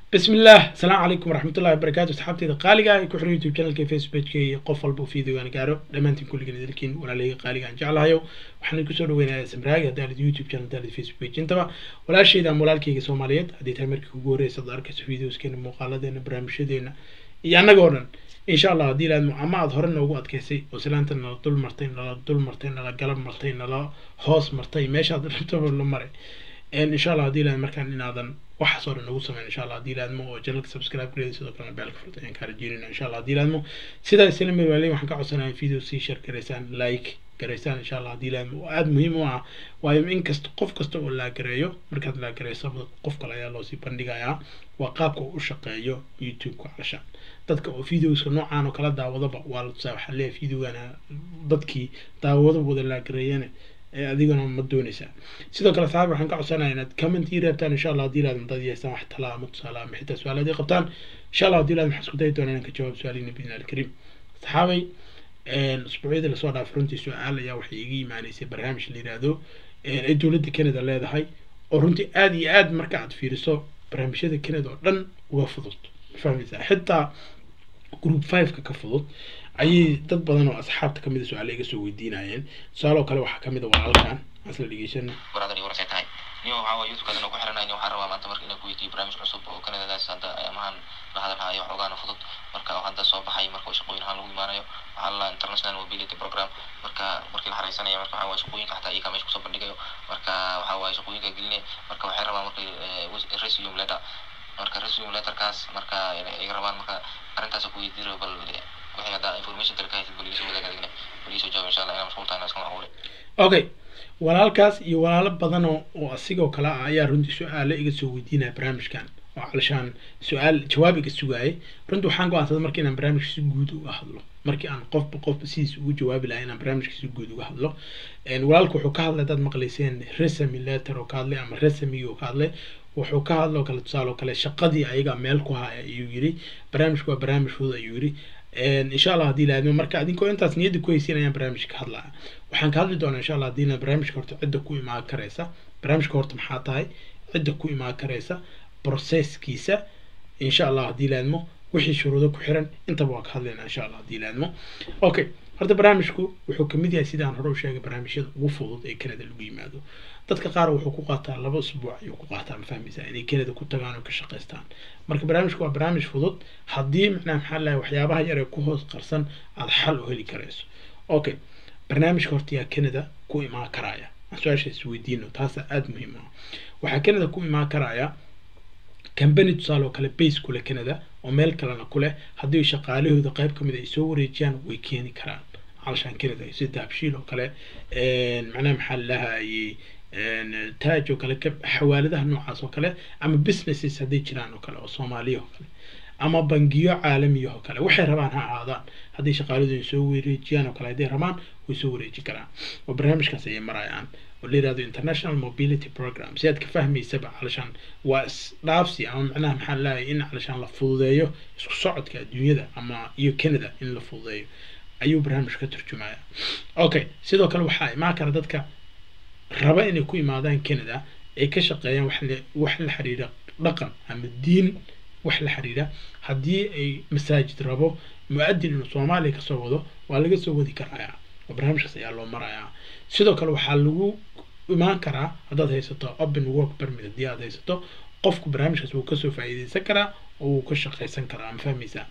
بسم الله السلام عليكم ورحمة الله وبركاته أصحابتي قالقة كحر يوتيوب channel كي فيسبوك كي قف والبو فيديو أنا قارو دمانتين كل جنة لكن ولا لي قالقة أن جعلها يو وحنا كسر وين سمراج دال يوتيوب channel دال فيسبوك انتبه ولا شيء ده مولال كي سوماليات هدي تامر كوجوري صدر كس فيديوز كين مقالة دين برامج دينا يعني قولن إن شاء الله دي لأن أما أظهرنا وقت كيسي وسلانت إن طول مرتين لا طول مرتين لا قلب مرتين لا هوس مرتين ماشي هذا تبر لمرة إن شاء الله دي لأن مركان إن هذا waxa soo dhan nagu sameyn insha allah haddii laadmo oo janalka subscribe gareeda sidoo kalena beelka furta ayaan kaa rajeynayna insha allah haddii laadmo sidaa isla mid waaley waxaan ka codsanayaa in video sii share garaysaan like garaysaan insha allah haddii laadmo oo aada muhiim u ah waayo in kasta qof kasta oo laa gareeyo markaad laa gareyso qof kale ayaa loosii bandhigayaa waa qaabka uu u shaqeeyo youtube-ka calashaan dadka oo videoska noocaan oo kala daawadaba waa la tusaa waxaa leeyahay videogana dadkii daawado wada laa gareeyane adigana ma doonaysaa sidoo kale saxaabi waxaan ka codsanaya inaad comment ii reebtaan insha allah haddii laad dad yeestaan wax talaa ama tusaale ama xitaa su-aalaad ii qabtaan insha allah haddii laad waxaan isku dayi doonaa inaan ka jawaab su-aaliina bidna alkariim saxaabay usbuucyadii lasoo dhaafay runtii su-aal ayaa waxay iga imaaneysay barnaamij la yiraahdo ay dowladda canada leedahay oo runtii aada iyo aad marka aad fiiriso barnaamijyada canada oo dhan uga fudud fahmaysaa xitaa group five-ka ka fudud ayay dad badan oo asxaabta kamid a su-aale iga soo weydiinayeen su-aal oo kale waxaa kamid a walaalkan asla dhegeysan waradan iyo warasay tahay niyo waxaa waye youtube-kaad inuu ku xiranay waxaan rabaa maanta marka inaan ku weydiiyo barnaamij cusub oo kanadadaas hadda amahan la hadalhayo wax ogaana fudud marka hadda soo baxay marka shaqooyin ahaan lagu imaanayo waxaa la international mobility program marka markii la xareysanaya marka waxaa waye shaqooyinka xataa iyakaa meesha kusoo bandhigayo marka waxaa waye shaqooyinka gelinay marka waxay rabaan marka resume letter marka resume letterkaas marka iga rabaan marka arrintaas ku weydiiro bal wixii hadda information dalka haysid bal iisoo wadaag adigna bal iisoo jawaab insha allah inaan mashquul tahay iska macquule okay walaalkaas iyo walaalo badan oo oo asigoo kale ah ayaa runtii su-aale iga soo weydiinaya barnaamijkan oo calashaan su-aal jawaab iga sugaayay runtii waxaan go-aansaday marka inaan barnaamijka si guud uga hadlo markii aan qofba qofba sidiis ugu jawaabi lahay inaan barnaamijka si guud uga hadlo walaalka wuxuu ka hadlay dad maqlayseen resami letter oo ka hadlay ama resami oo ka hadlay wuxuu ka hadloo kale tusaale oo kale shaqadii ayaga meel ku haya ayuu yiri barnaamijku waa barnaamij fudud ayuu yiri insha allah haddii laadmo marka adinkoo intaas niyadda ku haysiin ayaan barnaamijka ka hadlaya waxaan ka hadli doonaa insha allah haddii la barnaamijka horta cidda ku imaan karaysa barnaamijka horta maxaa tahay cidda ku imaan karaysa processkiisa insha allah haddii laadmo wixii shuruudo ku xiran intaba waa ka hadlaynaa insha allah haddii laadmo okay horta barnaamijku wuxuu kamid yahay sidaan hore u sheegay barnaamijyada ugu fudud ee canada lagu yimaado dadka qaar wuxuu ku qaataa laba usbuuc ayuu ku qaataa ma fahmaysaa inay canada ku tagaan oo ka shaqaystaan marka barnaamijku waa barnaamij fudud haddii macnaha maxaa lahay waxyaabaha yar ee ku hoos qarsan aada xal u heli karayso okay barnaamijka horta yaa canada ku imaan karaya aan su-aasha isweydiino taasa aada muhiim ah waxaa canada ku imaan karaya company tusaale oo kale base kule canada oo meel kalena kuleh haddii shaqaalahooda qayb kamid ay soo wareejiyaan way keeni karaan calashaan canada sida dahabshiil oo kale macnaha maxaa lahayay taaj oo kale xawaaladaha noocaas oo kale ama businesses hadday jiraan oo kale oo soomaaliya oo kale ama bangiyo caalamiya oo kale waxay rabaan ha ahaadaan hadday shaqaaladooda soo wareejiyaan oo kale hadday rabaan way soo wareeji karaan oo barnaamijkaas ayay marayaan oo la yirahdo international mobility program si aad ka fahmaysaba calashaan waa isdhaafsi ama macnaha maxaa lahay in calashaan la fududeeyo isku socodka adduunyada ama iyo canada in la fududeeyo ayuu barnaamij ka turjumaya okay sidoo kale waxaa imaan kara dadka raba inay ku imaadaan canada ay ka shaqeeyaan wax wax la xiriira dhaqan ama diin wax la xiriira haddii ay masaajid rabo mu-adin inuu soomaaliya kasoo wado waa laga soo wadi karayaa oo barnaamijkaas ayaa loo marayaa sidoo kale waxaa lagu imaan karaa haddaad haysato open work permit haddii aad haysato qofku barnaamijkaas wuu kasoo faa'iideysan karaa oo wuu ka shaqaysan karaa ma fahmaysaa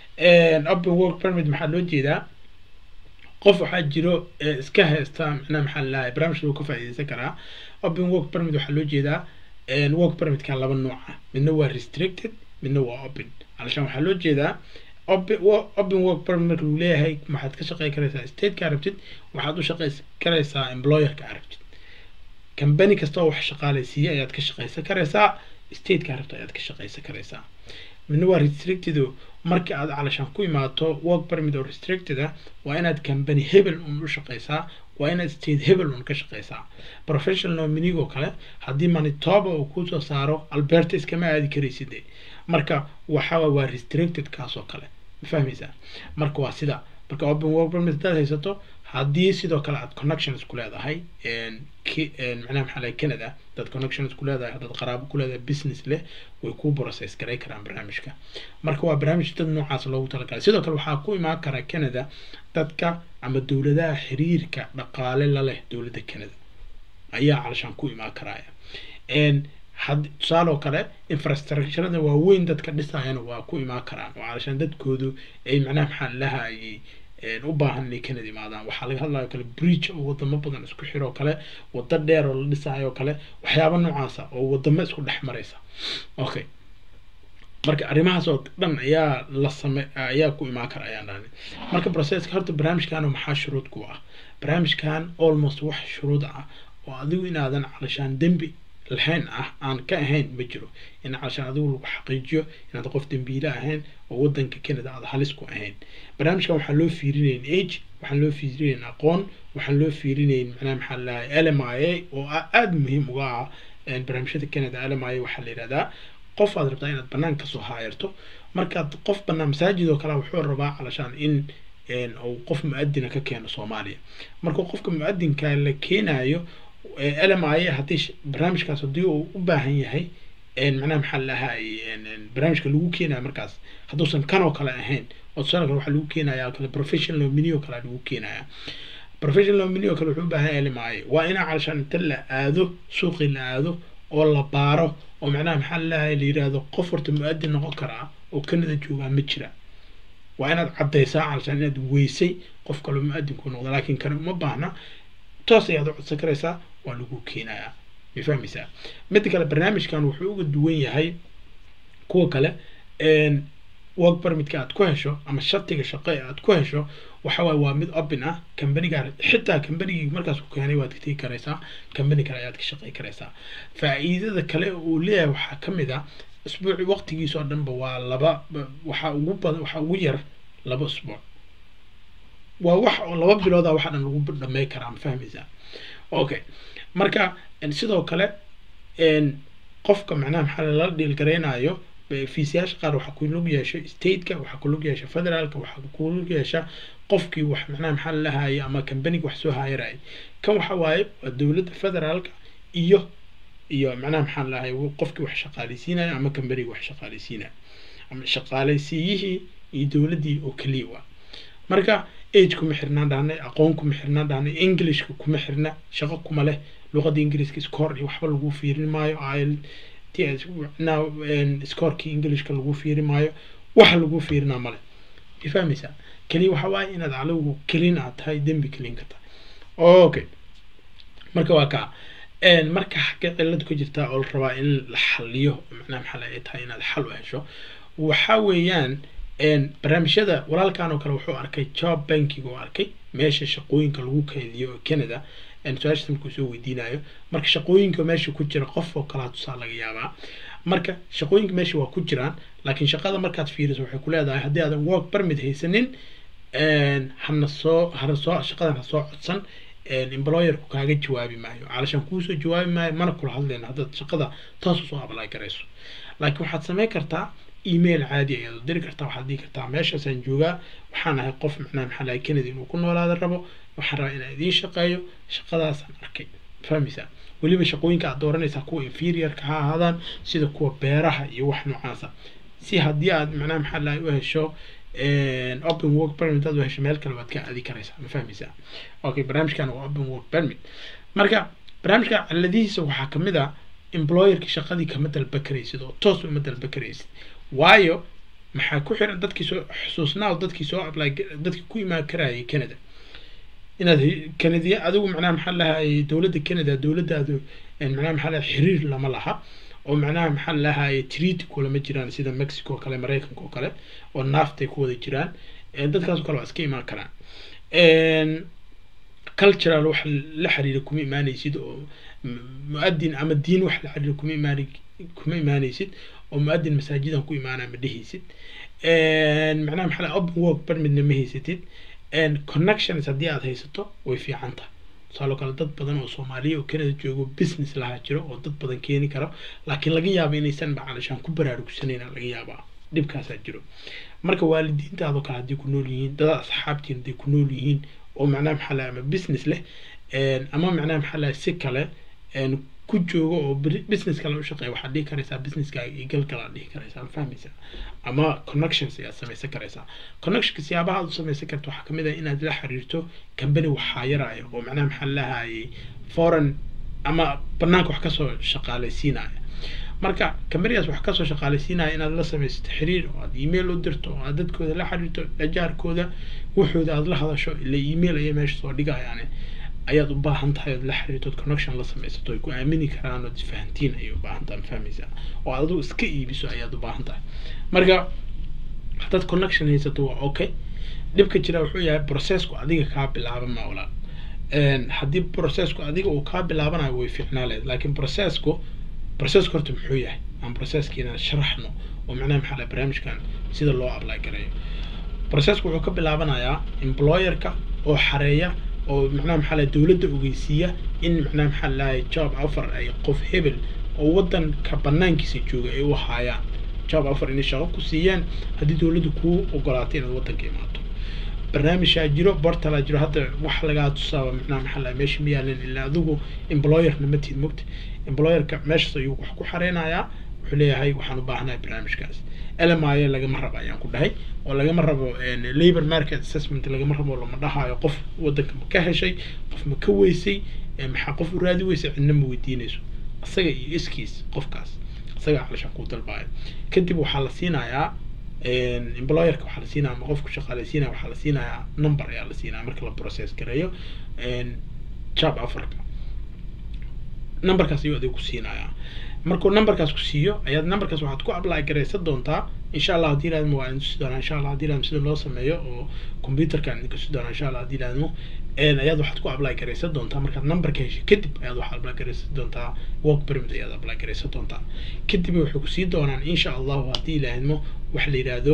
open work permit maxaa loo jeedaa qof waxaa jiro iska haysta macnaha maxaa lalahay barnaamijka wuu ka faa'iideysan karaa open work permit waxaa loo jeedaa work permitkan laba nooca midna waa restricted midna waa open calashaan waxaa loo jeedaa open work permit marka lagu leeyahay waxaad ka shaqey karaysaa stateka arabtid waxaad u shaqey karaysaa employerka arabtid company kasta oo wax shaqaalaysiiya ayaad ka shaqeysan karaysaa stateka arabta ayaad ka shaqeysan karaysaa midna waa restricted marka aad calashaan ku imaato work permit oo restricted ah waa inaad company hebel un u shaqeysaa waa inaad state hebel un ka shaqeysaa professional nominee oo kale haddii manitoba uu kusoo saaro alberta iskama aadi karaysid marka waxaa waa restricted kaas oo kale ma fahmaysaa marka waa sida marka open work permit haddaad haysato haddii sidoo kale aad connections ku leedahay macnaha maxaa lahay canada dad connections ku leedahay haddaad qaraabo ku leedahay business leh way kuu process garay karaan barnaamijka marka waa barnaamij dad noocaas loogu talagalay sidoo kale waxaa ku imaan kara canada dadka ama dowladaha xiriirka dhaqaale la leh dowladda canada ayaa calashaan ku imaan karaya had tusaaloo kale infrastructurada waaweyn dadka dhisayana waa ku imaan karaan oo calashaan dadkoodu ay macnaha maxaa lahayay u baahan inay canada imaadaan waxaa laga hadlayo kale bridge oo wadamo badan isku xiroo kale wado dheer oo la dhisayo kale waxyaaba noocaasa oo wadamo isku dhex maraysa okay marka arrimahaas oo dhan ayaa la same ayaa ku imaan kara ayaan dhahnay marka processka horta barnaamijkan maxaa shuruud ku ah barnaamijkan almost wax shuruud ah oo adigu inaadan calashaan dembi lahayn ah aan ka ahayn ma jiro in calashaan adigu lagu xaqiijiyo inaad qof dembiile ahayn oo wadanka canada aad halis ku ahayn barnaamijkan waxaan loo fiirinayn age waxaan loo fiirinayn aqoon waxaan loo fiirinayn macnaha maxaa lahay l m i a oo aada muhiim uga ah barnaamijyada canada l m i a waxaa la yidhahdaa qof aad rabtaa inaad banaan kasoo haayarto markaad qof banaan masaajid oo kale wuxuu rabaa calashaan in uu qof mu-adina ka keeno soomaaliya marka qofka mu-adinka la keenayo l m i a haddii barnaamijkaas haddii uu u baahan yahay macnaha maxaa lahay barnaamijka lagu keenayo markaas hadduusan kan oo kale ahayn oo tusaale kale waxaa lagu keenaya kale professional nomini oo kale lagu keenaya professional nomini oo kale wuxuu u baahan yahay l m i a waa inaa calashaan inta la aado suuqii la aado oo la baaro oo macnaha maxaa lahay la yidhaahdo qof horta mu-adin noqon karaa oo canada joogaa ma jira waa inaad caddaysaa calashaan inaad weysay qof kaloo mu-adinku noqda laakiin kane uma baahna toos ayaad u codsan karaysaa waa lagu keenayaa ma fahmaysaa midda kale barnaamijkan wuxuu uga duwan yahay kuwa kale work permitka aad ku hesho ama shatiga shaqo ee aad ku hesho waxa waaye waa mid open ah kambaniga xitaa kambanigii markaas ku keenay waad ka tegi karaysaa kambani kale ayaad ka shaqey karaysaa faa'iidada kale uu leeyahay waxaa ka mid ah isbuuci waqtigiisa oo dhanba waa laba waxaa ugu badan waxaa ugu yar laba isbuuc waa wax oo laba bilooda waxa dhan lagu dhamey karaa ma fahmaysaa okay marka sidoo kale qofka macnaha maxaa lala dhiilgareynayo fiisayaasha qaar waxaa ku lug yeesha stateka waxaa ku lug yeesha federaalka waxaa ku lug yeesha qofkii wax macnaha maxaa lahayay ama kambaniga wax soo haayarayay kan waxa waaye waa dowladda federaalka iyo iyo macnaha maxaa lahay qofkii wax shaqaaleysiinaya ama kambaniga wax shaqaaleysiinaya ama shaqaaleysiiyihii iyo dowladdii oo keliya waa marka age kuma xirnaan dhahnay aqoon kuma xirnaan dhahnay englishka kuma xirna shaqo kuma leh luqadda ingiriiska score iyo waxba lagu fiirin maayo il now scorkii englishka lagu fiiri maayo waxa lagu fiirinaa male ma fahmaysaa keliya waxa waaye inaad calogu kelin aad tahay dembi kelin ka tahay okay marka waa kaa marka xagga cilad ku jirtaa oo la rabaa in la xaliyo macnaha maxaa ay tahay inaad xal u hesho waxa weeyaan barnaamijyada walaalkan oo kale wuxuu arkay job banking oo arkay meesha shaqooyinka lagu kaydiyo oo canada su-aashaas markuu soo weydiinayo marka shaqooyinka meesha ku jira qof oo kalaa tusaa laga yaabaa marka shaqooyinka meesha waa ku jiraan laakiin shaqada markaad fiiriso waxay ku leedahay haddii aadan work permit haysanin hana soo hana soo shaqadan ha soo codsan employerku kaaga jawaabi maayo calashaan kuusoo jawaabi maayo mana kula hadlayna haddaad shaqada toos usoo ablay garayso laakiin waxaad samayn kartaa email caadi ayaad u diri kartaa waxaad dhihi kartaa meeshaasaan joogaa waxaan ahay qof macnaha maxaa lahay canada inuu ku noolaada rabo waxaan rabaa inaan idiin shaqeeyo shaqadaasaan arkay fahmaysaa weliba shaqooyinka aad dooranaysaa kuwa inferiorka ha ahaadaan sida kuwa beeraha iyo wax noocaasa si haddii aad macnaha maxaa lahay u hesho open work permit aad u hesho meel kale waad ka aadi karaysaa ma fahmaysaa okay barnaamijkan waa open work permit marka barnaamijka ciladihiisa waxaa kamid ah employerki shaqadii kama dalba karaysid oo toos uma dalba karaysid waayo maxaa ku xiran dadkii soo xusuusnaa oo dadkii soo apply dadkii ku imaan karayay canada inaad canadiya adigu macnaha maxaa lahay dowladda canada dowladdaadu macnaha maxaa lahay xiriir lama laha oo macnaha maxaa lahay treaty kulama jiraan sida mexico oo kale maraykanka oo kale oo naaftay ku wada jiraan dadkaas oo kale waa iska imaan karaan cultural wax la xiriira kuma imaanaysid oo mu-adin ama diin wax la xiriira kuma imaan kuma imaanaysid oo mu-adin masaajidan ku imaanaa ma dhehaysid macnaha maxaa lahay open work permitna ma haysatid connections haddii aad haysato way fiican tahay tusaaloo kale dad badan oo soomaaliya oo canada joogo business lahaa jiro oo dad badan keeni karo laakiin laga yaabo inaysan macaalishaan ku baraarugsanayn laga yaabaa dhibkaasaa jiro marka waalidiintaadoo kale haddii ku nool yihiin dada asxaabtiin hadday ku nool yihiin oo macnaha maxaa lahay ama business leh ama macnaha maxaa lahay si kale ku joogo oo business kale u shaqeeya waxaad dhihi karaysaa businesskaaga iyo gal kale aad dhihi karaysaa ma fahmaysaa ama connections ayaad samaysan karaysaa connectionka siyaabaha aad u samaysan karto waxaa kamid ah inaad la xiriirto company waxaa yaraayo oo macnaha maxaa lahayay foreign ama banaanka wax kasoo shaqaalaysiinaya marka companygaas wax kasoo shaqaalaysiinaya inaad la samaysato xiriir oo aad email u dirto oo aad dadkooda la xiriirto lajaarkooda waxooda aad la hadasho ila email ayay meesha soo dhigayaan ayaad u baahan tahay ood la xiriirtood connection la samaysato ay ku aamini karaan ood isfahantiin ayay u baahan tahay ma fahmaysaa oo adigu iska iibiso ayaad u baahan tahay marka haddaad connection haysato waa okay dhibka jira wuxuu yahay processku adiga kaa bilaaba ma walaal haddii processku adiga uu kaa bilaabanayo way fiicnaa leed laakiin processku processku horta muxuu yahay aan processki inaan sharaxno oo macnaha maxaa lahay barnaamijkan sida loo apply gareeyo processku wuxuu ka bilaabanayaa employerka oo xareeya oo macnaha maxaa lahay dowladda ogeysiiya in macnaha maxaa lahay job offer ay qof hebel oo waddanka banaankiisa jooga ay u haayaan job offer inay shaqo ku siiyaan haddii dowladdu kuu ogolaatay inaad waddanka imaato barnaamijaa jiro bortalaa jiro hadda wax lagaa tusaaba macnaha maxaa lahay meesha ma yaalin ilaa adigu employerna ma tiid mogta employerka meeshaas ayuu wax ku xareynayaa wuxuu leeyahay waxaan u baahanahay barnaamijkaas lmi lagama rabo ayaan ku dhahay oo lagama rabo labor market assessment lagama rabo lama dhahayo qof waddanka ma ka heshay qof ma ka weysay maxaa qof u raadi weysay cidna ma weydiinayso isaga iyo iskiis qofkaas isaga calishaan kuu dalbaayo kadib waxaa la siinayaa employerka waxaa la siinaya ama qofku shaqaalaysiinaya waxaa la siinayaa number ayaa la siinaya marka la process gareeyo job offerka numberkaas ayuu adiga ku siinayaa markuu numberkaas ku siiyo ayaad numberkaas waxaad ku apply garaysan doontaa insha allah haddii ilaadmo waa idin tusi doonaa insha allah haddii ilaadmo sida loo sameeyo oo computerka idinka tusi doonaa insha allah haddii ilaadmo ayaad waxaad ku apply garaysan doontaa markaad numberka heshay kadib ayaad waxaad apply garaysan doontaa work permit ayaad apply garaysan doontaa kadib waxay kusii doonaan insha allahu haddii ilaahidmo waxa la yidhaahdo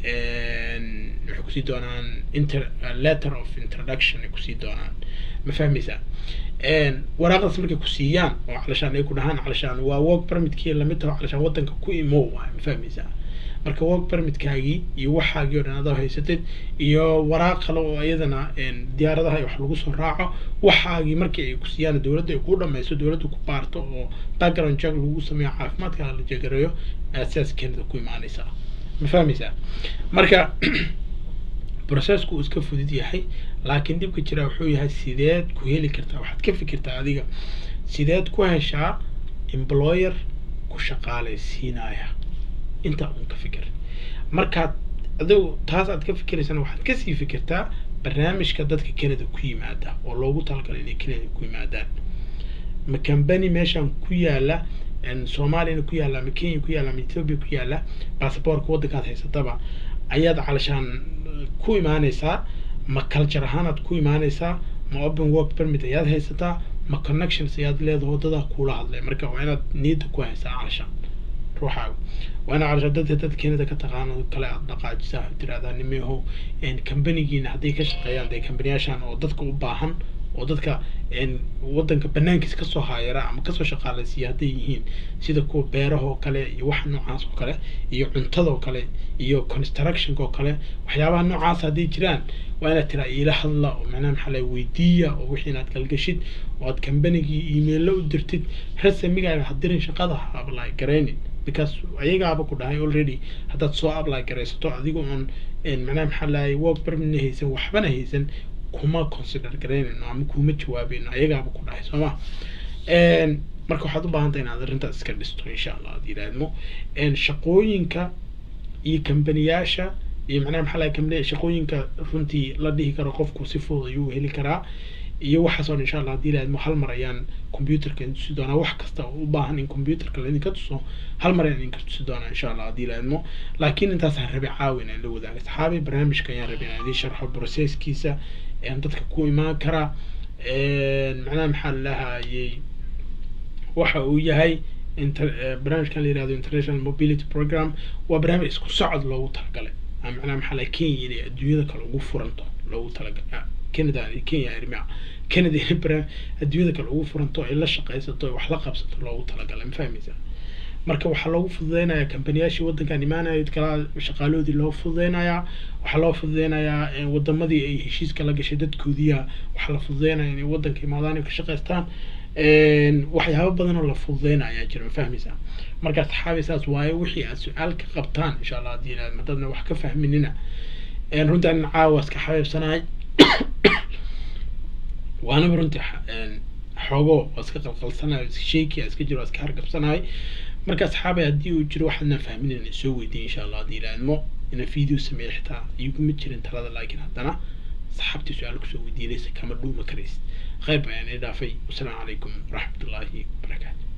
waxay kusii doonaan inter letter of introduction ay kusii doonaan ma fahmaysaa waraaqdaas markay ku siiyaan oo calashaan ay ku dhahaan calashaan waa work permitkii lamid taho calashaan waddanka ku imow waay ma fahmaysaa marka work permitkaagii iyo waxaagii oo dhan adoo haysatid iyo waraaq kale oo iyadana diyaaradaha wax lagu soo raaco waxaagii markii ay ku siiyaan dowladda ay ku dhamayso dowladda ku baarto oo background check lagu sameeyo caafimaadka la jagareeyo ayaad sidaas keenida ku imaanaysaa ma fahmaysaa marka processku uu iska fudud yahay laakiin dhibka jira wuxuu yahay sideed ku heli kartaa waxaad ka fikirtaa adiga sideed ku heshaa employer ku shaqaalaysiinaya intaa uun ka fikir markaad adigu taas aad ka fikiraysana waxaad kasii fikirtaa barnaamijka dadka canada ku yimaada oo loogu talagalay inay canada ku yimaadaan ma company meeshan ku yaala soomaaliyana ku yaalla ama kenya ku yaalla ama ethiopia ku yaalla basaboorka waddankaad haysataba ayaad calashaan ku imaanaysaa ma culture ahaanaad ku imaanaysaa ma open work permit ayaad haysataa ma connections ayaad leedahay waddadaa kuula hadlay marka waa inaad niyadda ku haysaa calashaan ruuxaaga waa inaad calashaan dadka dad keenida ka taqaano kale aad dhaqaajisaa tiraahdaa nimeho companigiina hadday ka shaqeeyaan dee companiyaashan oo dadka u baahan oo dadka waddanka banaankiisa kasoo haayara ama kasoo shaqaalaysiiya hadday yihiin sida kuwa beeraha oo kale iyo waxa noocaas oo kale iyo cuntada oo kale iyo constructionka oo kale waxyaabaha noocaas hadday jiraan waa inaad tiraa iila hadla oo macnaha maxaa laga weydiiya oo wixii inaad galgashid oo aad combanigii emailo u dirtid rasamigaaga hadirin shaqada ha apply garaynin because ayagaaba ku dhahay already haddaad soo apply garaysato adiga oon macnaha maxaa lahay work permitna haysan waxbana haysan kuma consider garaynayno ama kuma jawaabeyno ayagaaba ku dhahay sooma marka waxaad u baahan tahay inaad arrintaas iska dhisto insha allah ad yidhahdmo shaqooyinka iyo kambaniyaasha iyo macnaha maxaa lahay kambaniya shaqooyinka runtii la dhihi karo qofku si fudud ayuu heli karaa iyo waxaas oo dhan insha allah haddii yidhahdmo hal mar ayaan computerka idin tusi doonaa wax kasta oo u baahan in computerka laidinka tuso hal mar ayaan idinka tusi doonaa insha allah haddii yidhahdmo laakiin intaasaan rabi caawi inaan la wadaago saxaabi barnaamijka ayaan rabi inaan idiin sharxo processkiisa dadka ku imaan kara macnaha maxaa lahayay waxa uu yahay barnaamijkan la yihahdo international mobility program waa barnaamij isku socod loogu talagalay macnaha maxaa lahay kenya inay adduunyada kale ugu furanto loogu talagalay canada kenya irmica canada inay adduunyada kale ugu furanto ay la shaqaysato ay wax la qabsato loogu talagalay ma fahmaysaa marka waxaa loogu fududeynayaa kambaniyaashii waddankan imaanaya kala shaqaalahoodii loo fududeynayaa waxaa loo fududeynayaa eh, wadamadii ay heshiiska la gashay dadkoodiya waxaa la fududeynaya inay waddanka imaadaan ay ka shaqaystaan Een, waxyaabo badan oo la fududeynaya ayaa jira ma fahmaysaa marka saxaabi saas waaye wixii aad su-aal ka qabtaan insha allah haddii ilaahdo madadna wax ka fahminina Een, runtii anin caawa iska xabeebsanahay waanaba runtii xa- een, xoogo waa iska qalqalsanahay iska sheeki iska jiro waa iska hargabsanahay marka asxaabay haddii uu jiro waxaadna fahminin soo weydiin insha allah haddii ilaahmo ina video sameeya xitaa iguma jirin talada laakiin haddana saxaabtii su-aal kusoo weydiinaysa kama dhuuma karaysid khayr baa idin dhaafay wasalaamu calaykum waraxmatullaahi wabarakaatu